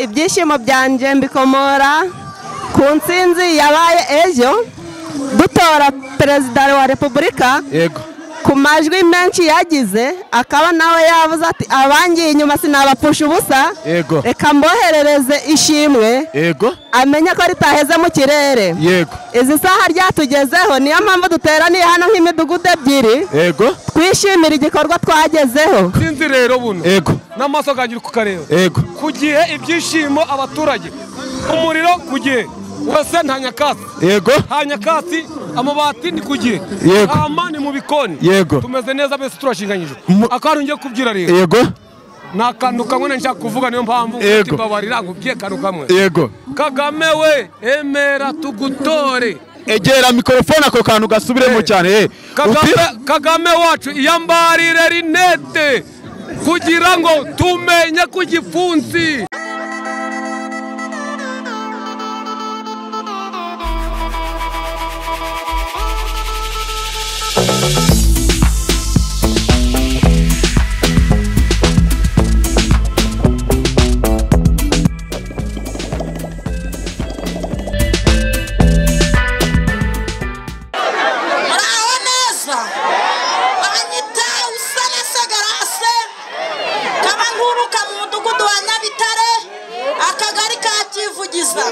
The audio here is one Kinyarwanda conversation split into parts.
ibyishimo byanjye mbikomora ku nsinzi yabaye ejo dutora perezida wa repubulika yego ku majwi menshi yagize akaba nawe yavuze ati abangiye inyuma sinabapfusha ubusa yego reka mboherereze ishimwe yego amenye ko ritaheze mu kirere yego izi saha ryatugezeho niyo mpamvu duteraniye hano nk'imidugudu ebyiri yego twishimira igikorwa twagezeho sinzi rero buno yego n'amaso gangira kukareba yego ku gihe ibyishimo abaturage umuriro ku gihe wese nta nyakatsi yego nta nyakatsi amabati ni ku gihe Yego. ama ni mu bikoni Yego. tumeze neza bese turashinganyije Mu- akantu ngiye kubwira rero yego ni akantu kamwe nari nshaka kuvuga niyo mpamvu Yego. mfite imbabarira nkubwiye akantu kamwe yego kagame we emera tugutore egera mikorofone ako kantu gasubiremo cyane eh. kagame, Upira- kagame wacu iyambarire rinete kugira ngo tumenye ku gipfunsi muraho neza abanyita usanese garase kaba nkuruka mu mudugudu wa nyabitare akagari ka kivugiza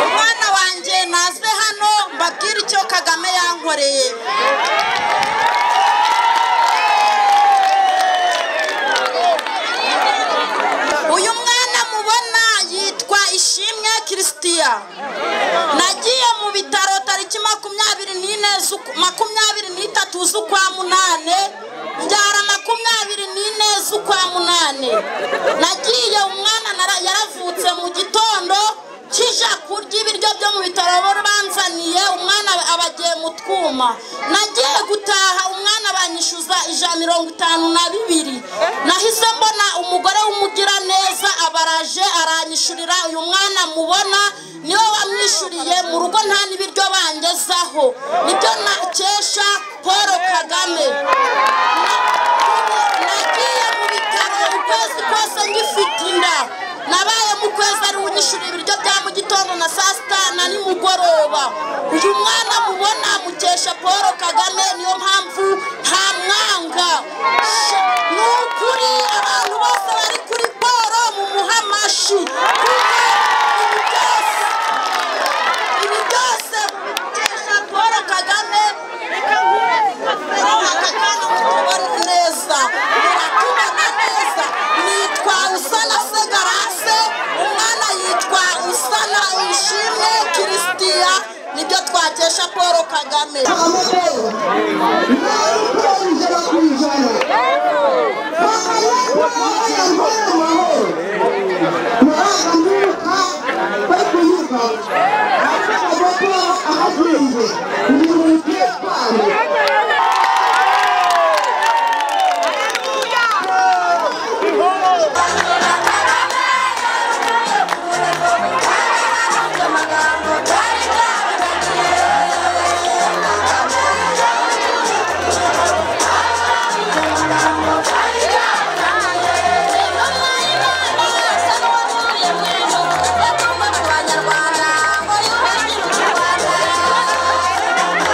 umwana wanjye naze hano mbabwire icyo kagame yankoreye uyu mwana mubona yitwa ishimwe christian nagiye mu bitaro tariki makumyabiri n'ine z'uku- makumyabiri n'itatu z'ukwa munane mbyara makumyabiri n'ine z'ukwa munane nagiye umwana nara- yaravutse mu gitondo kija kurya ibiryo byo mu bitaro banzaniye umwana aba agiye mu twuma nagiye gutaha umwana banyishyuza ijana mirongo itanu na bibiri nahise mbona umugore w'umugiraneza abaraje aranyishyurira uyu mwana mubona niwe wamwishyuriye mu rugo nta n'ibiryo bangezaho nibyo nakesha paul kagame nagiye mu bitaro ukwezi kose ngifite inda nabaye mu kwezi ari unyishyura ibiryo bya mu gitondo na saa sita na nimugoroba uyu mwana mubona mukesha paul kagame niyo mpamvu nta mwanga ni ukuri abantu bose bari kuri paul mumuhe amashyi kuko ibi byose ibi byose mukesha paul kagame tubona neza muratubona neza nitwa usana se garase umwana yitwa usana wishimye kirisitiya nibyo twakesha paul kagame Thank you. Abanyarwanda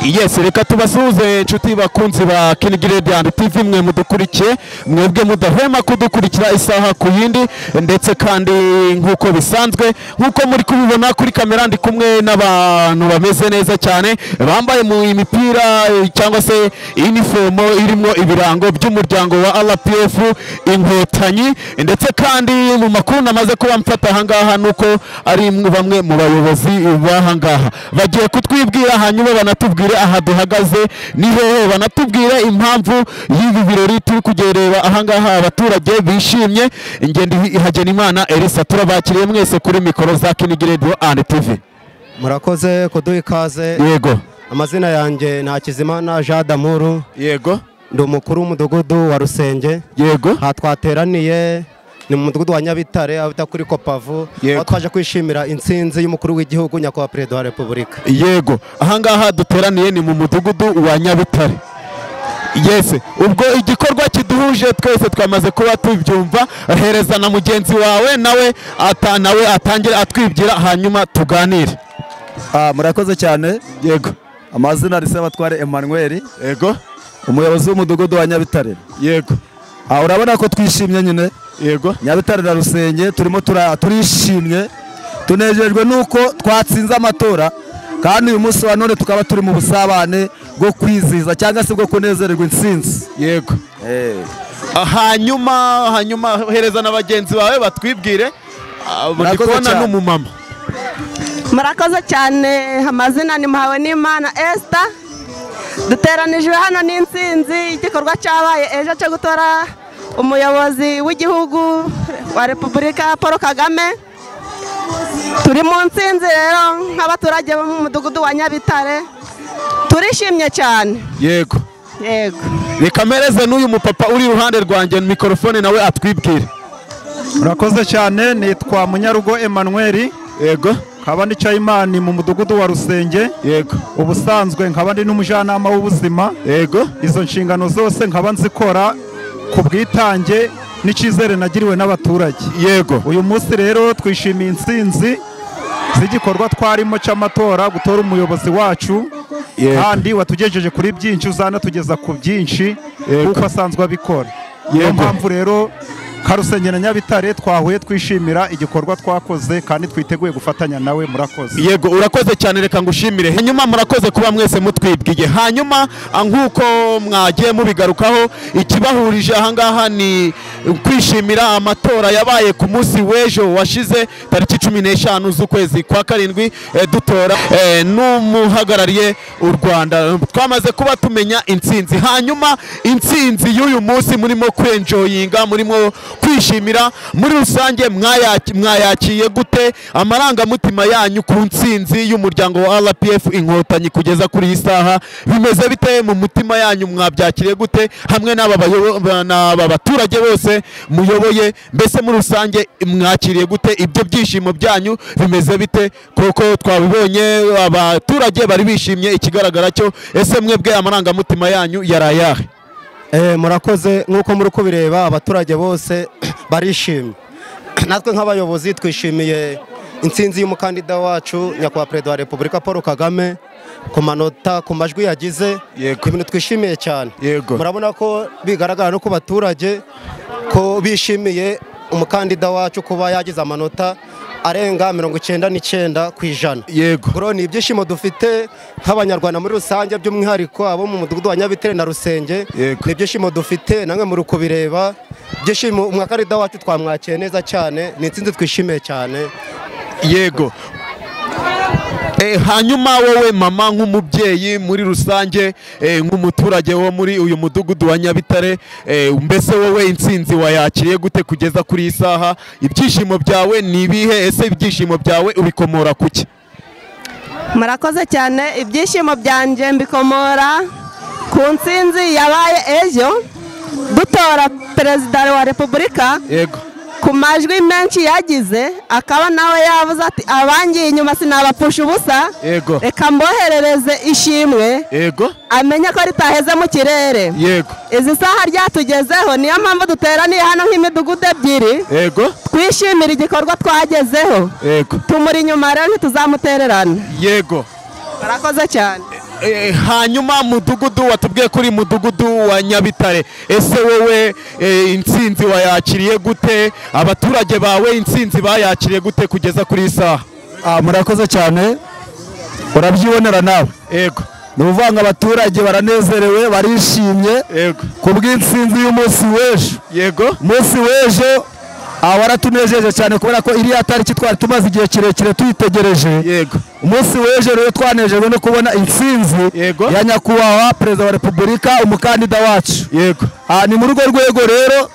yes reka tubasuhuze inshuti bakunzi ba King Radiant TV mwe mudukurikiye mwebwe mudahwema kudukurikira isaha ku yindi ndetse kandi nk'uko bisanzwe nk'uko muri kubibona kuri kamera ndi kumwe n'abantu bameze neza cyane bambaye mu imipira eh, cyangwa se inifomo irimo ibirango by'umuryango wa RPF inkotanyi ndetse kandi mu makuru namaze kuba mfata ahangaha ni uko ari mwe- bamwe mu bayobozi b'ahangaha bagiye kutwibwira hanyuma banatubwire aha duhagaze ni hehe banatubwire impamvu y'ibi birori turi kugereba ahangaha abaturage bishimye ingendo Hagenimana Elisa turabakiriye mwese kuri mikoro za Kinigi Radio and TV murakoze kuduha ikaze yego amazina yanjye ntakizimana jean damuru yego ndi umukuru w'umudugudu wa rusenge yego aha twateraniye ni mu mudugudu wa nyabitare aho bita kuri kopavu Yego. aho twaje kwishimira intsinzi y'umukuru w'igihugu nyakubahwa perezida wa repubulika yego ahangaha duteraniye ni mu mudugudu wa nyabutare yesi ubwo igikorwa kiduhuje twese twamaze kuba tubyumva hereza na mugenzi wawe nawe ata- nawe atangire atwibwira hanyuma tuganire Ah, murakoze cyane yego amazina ni Sebatware Emmanuel yego umuyobozi w'umudugudu wa Nyabitare yego ah, urabona ko twishimye nyine yego Nyabitare na Rusenge turimo tura, turishimye tunejejwe nuko twatsinze amatora kandi uyu munsi wa none tukaba turi mu busabane bwo kwizihiza cyangwa se bwo kunezererwa intsinzi yego eh. Ah, hanyuma hanyuma hereza na bagenzi bawe batwibwire Ah, ubu ndi Murakoze kubona cyane. n'umumama murakoze cyane amazina ni muhawe n'imana esita duteranijwe hano n'insinzi igikorwa cyabaye ejo cyo gutora umuyobozi w'igihugu wa repubulika paul kagame turi mu nsinzi rero nk'abaturage bo mu mudugudu wa nyabitare turishimye cyane yego yego reka mpereze n'uyu mupapa uri iruhande rwanjye mikorofone nawe atwibwire murakoze cyane nitwa munyarugo emmanuel yego nkaba ndi Chayimani mu mudugudu wa rusenge yego ubusanzwe nkaba ndi n'umujyanama w'ubuzima yego izo nshingano zose nkaba nzikora ku bwitange n'icyizere nagiriwe n'abaturage yego uyu munsi rero twishimiye intsinzi z'igikorwa twarimo cy'amatora gutora umuyobozi wacu Yego. kandi watugejeje kuri byinshi uzanatugeza ku byinshi Yego. kuko asanzwe abikora niyo Yego. mpamvu rero karusenge na nyabitare twahuye twishimira igikorwa twakoze kandi twiteguye gufatanya nawe murakoze yego urakoze cyane reka ngushimire hanyuma murakoze kuba mwese mutwibwiye hanyuma ah, nk'uko mwagiye mubigarukaho ikibahurije ahangaha ni kwishimira amatora yabaye ku munsi w'ejo washize tariki cumi n'eshanu z'ukwezi kwa karindwi eh, dutora eh, n'umuhagarariye u rwanda twamaze kuba tumenya intsinzi hanyuma intsinzi y'uyu munsi murimo kwenjoyinga murimo kwishimira muri rusange mwayaki- mwayakiye gute amarangamutima yanyu ku ntsinzi y'umuryango wa rpf inkotanyi kugeza kuri iyi saha bimeze bite mu mutima yanyu mwabyakiriye gute hamwe n'aba bayobo- ba- n'aba baturage bose muyoboye mbese muri rusange mwakiriye gute ibyo byishimo byanyu bimeze bite kuko twabibonye abaturage bari bishimye ikigaragara cyo ese mwebwe amarangamutima yanyu yari ayahe Eh, murakoze nk'uko muri kubireba abaturage bose barishimye natwe nk'abayobozi twishimiye intsinzi y'umukandida wacu nyakubahwa perezida wa repubulika paul kagame ku manota ku majwi yagize Yego. ibintu twishimiye cyane Yego. murabona ko bigaragara no ku baturage ko bishimiye umukandida wacu kuba yagize amanota arenga mirongo icyenda n'icyenda ku ijana yego Bro, ni ibyishimo dufite nk'abanyarwanda muri rusange by'umwihariko abo mu mudugudu wa Nyabitare na Rusenge Yego. ni ibyishimo dufite namwe muri kubireba ibyishimo umwakandida wacu twamwakiye neza cyane ni intsinzi twishimiye cyane yego Eh, hanyuma wowe mama nk'umubyeyi muri rusange eh, nk'umuturage wo muri uyu mudugudu wa nyabitare eh, mbese wowe intsinzi wayakiriye gute kugeza kuri iyi saha ibyishimo byawe ni ibihe ese ibyishimo byawe ubikomora ku ki murakoze cyane ibyishimo byanjye mbikomora ku ntsinzi yabaye ejo dutora perezida wa repubulika yego ku majwi menshi yagize akaba nawe yavuze ati abangiye inyuma sinabapfusha ubusa yego reka mboherereze ishimwe yego amenye ko ritaheze mu kirere yego izi saha ryatugezeho niyo mpamvu duteraniye hano nk'imidugudu ebyiri yego twishimira igikorwa twagezeho yego tumuri inyuma rero ntituzamutererana yego murakoze cyane eh, hanyuma mudugudu watubwiye kuri mudugudu wa nyabitare ese wowe eh, intsinzi wayakiriye gute abaturage bawe intsinzi bayakiriye gute kugeza kuri iyi saha Ah, murakoze cyane urabyibonera nawe yego ni ukuvuga ngo abaturage baranezerewe barishimye yego ku bw'intsinzi y'umunsi w'ejo yego umunsi w'ejo ah, waratunejeje cyane kubera ko iriya tariki twari tumaze igihe kirekire tuyitegereje yego umunsi w'ejo rero twanejejwe no kubona intsinzi Yego. ya nyakubahwa perezida wa repubulika umukandida wacu yego Ah, ni muri urwo rwego rero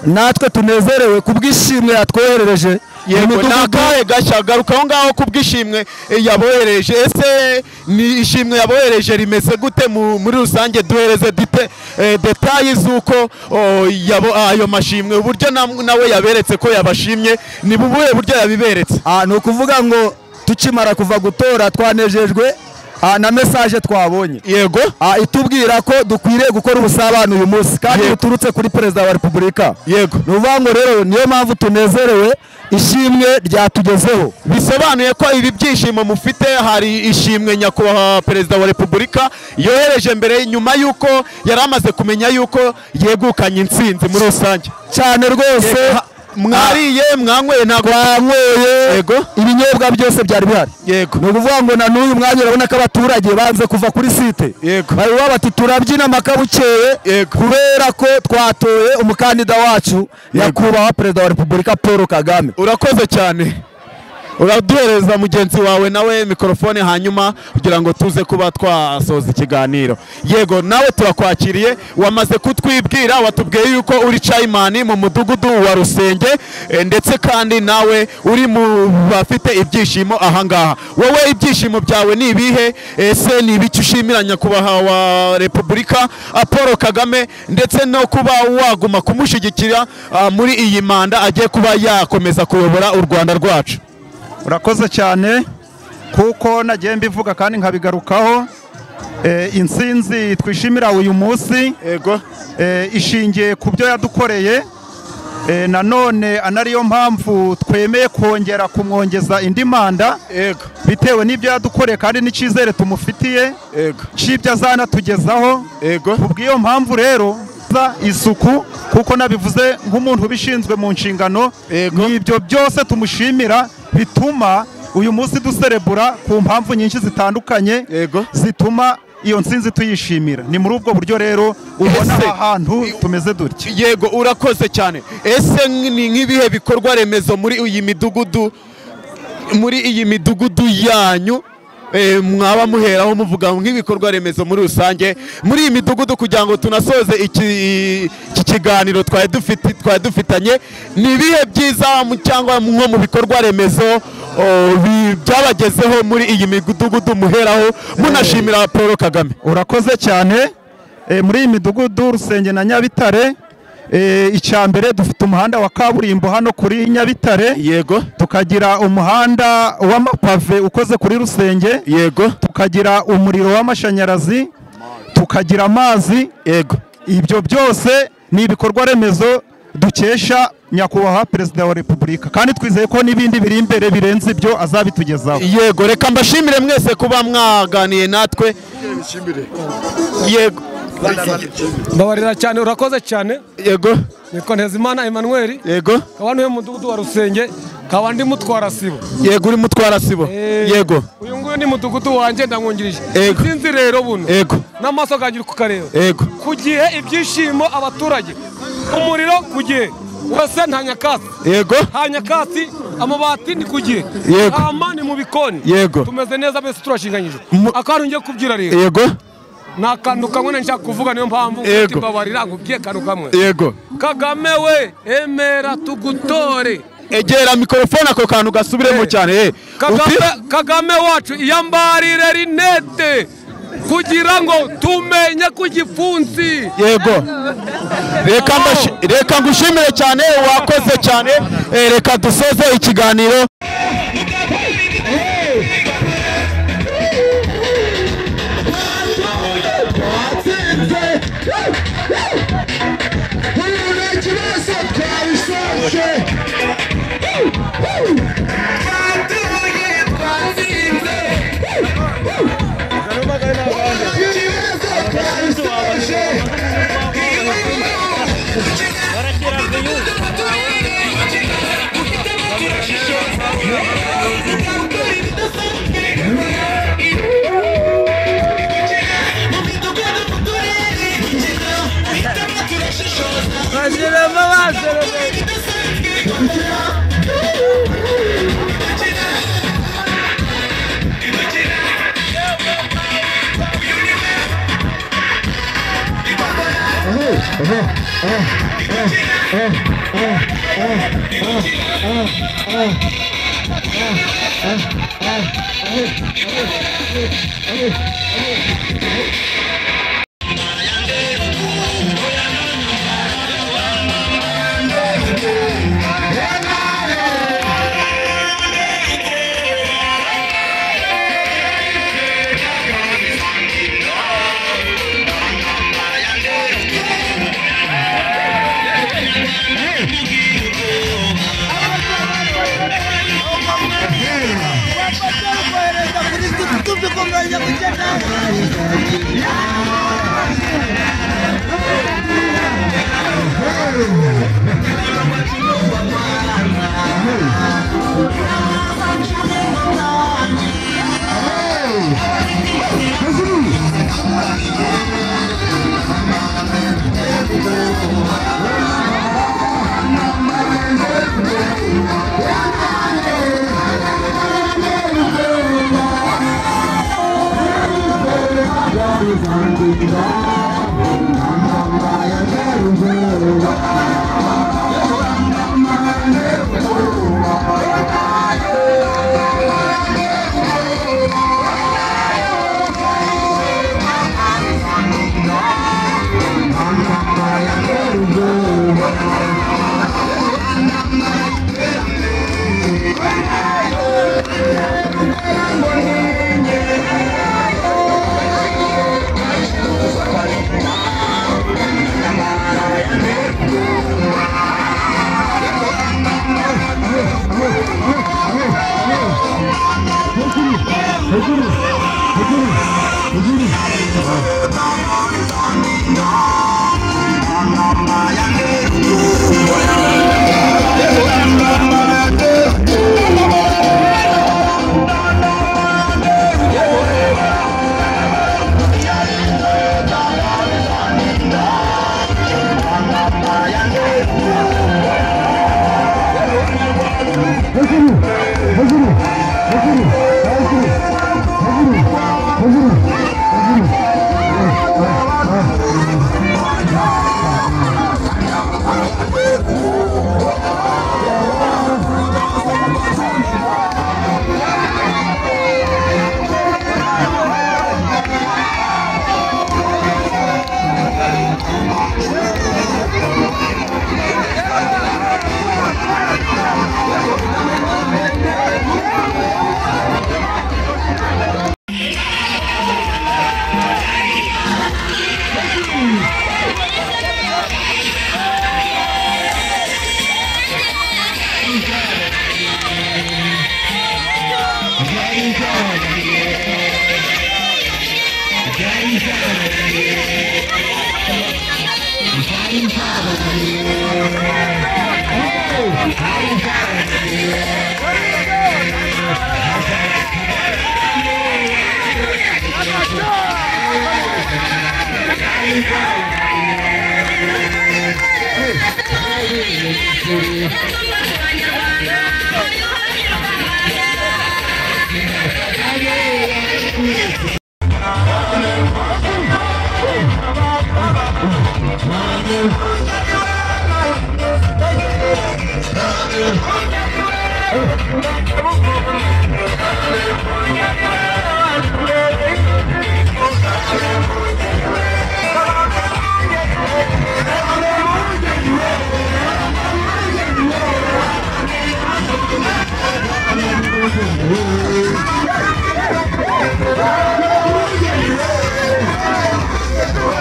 natwe tunezerewe ku bw'ishimwe yatwoherereje yego Imidugudu- ni akahe gashya garuka aho ngaho ku bw'ishimwe eh, yabohereje ese ni ishimwe yabohereje rimeze gute mu- muri rusange duhereze dite eh, detayi z'uko oh, yabo- ayo mashimwe uburyo nam- nawe yaberetse ko yabashimye ni bubuhe buryo yabiberetse Ah, ni ukuvuga ngo tukimara kuva gutora twanejejwe ah, na mesaje twabonye yego Ah, itubwira ko dukwiriye gukora ubusabane uyu munsi kandi Yego. buturutse kuri perezida wa repubulika yego ni ukuvuga ngo rero niyo mpamvu tunezerewe ishimwe ryatugezeho bisobanuye ko ibi byishimo mufite hari ishimwe nyakubahwa perezida wa repubulika yohereje mbere nyuma y'uko yari amaze kumenya y'uko yegukanye intsinzi muri rusange cyane rwose Ha- mwariye mwanyweye ntabwo twanyweye Yego. ibinyobwa byose byari bihari yego ni ukuvuga ngo na n'uyu mwanya urabona ko abaturage banze kuva kuri site Yego. baravuga bati turabyina amaka bukeye Yego. kubera ko twatoye umukandida wacu nyakubahwa perezida wa repubulika paul kagame urakoze cyane uraduhereza mugenzi wawe nawe mikorofone hanyuma kugira ngo tuze kuba twasoza ikiganiro yego nawe turakwakiriye wamaze kutwibwira watubwiye yuko uri cayimani mu mudugudu wa rusenge eh, ndetse kandi nawe uri mu bafite ibyishimo ahangaha wowe ibyishimo byawe ni ibihe ese ni ibiki ushimira nyakubahwa wa repubulika ah, paul kagame ndetse no kuba waguma kumushyigikira ah, muri iyi manda agiye kuba yakomeza kuyobora u rwanda rwacu urakoze cyane kuko nagiye mbivuga kandi nkabigarukaho Eh, intsinzi twishimira uyu munsi yego eh, ishingiye ku byo yadukoreye eh, nanone anariyo mpamvu twemeye kongera kumwongeza indi manda yego bitewe n'ibyo yadukoreye kandi n'icyizere tumufitiye yego cy'ibyo azanatugezaho yego ku bw'iyo mpamvu rero za isuku kuko nabivuze nk'umuntu ubishinzwe mu nshingano Yego. ni ibyo byose tumushimira bituma uyu munsi duserebura ku mpamvu nyinshi zitandukanye Yego. zituma iyo nsinzi tuyishimira ni muri ubwo buryo rero ubona Ese- aha hantu tumeze dutya yego urakoze cyane ese ni nk'ibihe bikorwa remezo muri iyi midugudu muri iyi midugudu yanyu eh, mwaba muheraho muvuga nk'ibikorwa remezo muri rusange muri iyi midugudu kugira ngo tunasoze iki iki kiganiro twari dufite twari dufitanye ni ibihe byiza mu- cyangwa nko mu bikorwa remezo oh, bi- byabagezeho muri iyi midugudu muheraho munashimira paul kagame urakoze cyane Eh, muri iyi midugudu rusenge na nyabitare eh, icya mbere dufite umuhanda wa kaburimbo hano kuri nyabitare yego tukagira umuhanda w'amapave ukoze kuri rusenge yego tukagira umuriro w'amashanyarazi tukagira amazi yego ibyo byose ni ibikorwa remezo dukesha nyakubahwa perezida wa repubulika kandi twizeye ko n'ibindi biri imbere birenze ibyo azabitugezaho yego reka mbashimire mwese kuba mwaganiye natwe yego mbabarira cyane urakoze cyane yego nitwa ntezimana emmanuel yego akaba niwe mudugudu wa rusenge akaba ndi mutwara sibo yego uri mutwara sibo Eh, yego uyu nguyu ni mudugudu wanjye ndamwungirije Yego. sinzi rero buno yego n'amaso akangira kukareba yego ku gihe ibyishimo abaturage umuriro ku gihe wese nta nyakatsi yego nta nyakatsi amabati ni ku gihe Yego. ama ni mu bikoni Yego. tumeze neza mbese turashinganyije Mu- akantu ngiye kubwira rero yego ni akantu kamwe nari nshaka kuvuga niyo mpamvu Yego. ufite imbabarira nkubwiye akantu kamwe yego kagame we emera tugutore egera mikorofone ako kantu gasubiremo cyane eh. kagame, Uti- kagame wacu iyambarire rinete kugira ngo tumenye ku gipfunsi yego reka mbashi- reka ngushimire cyane wakoze cyane eh, reka dusoze ikiganiro Thank you.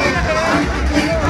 Hey!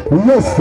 Yes.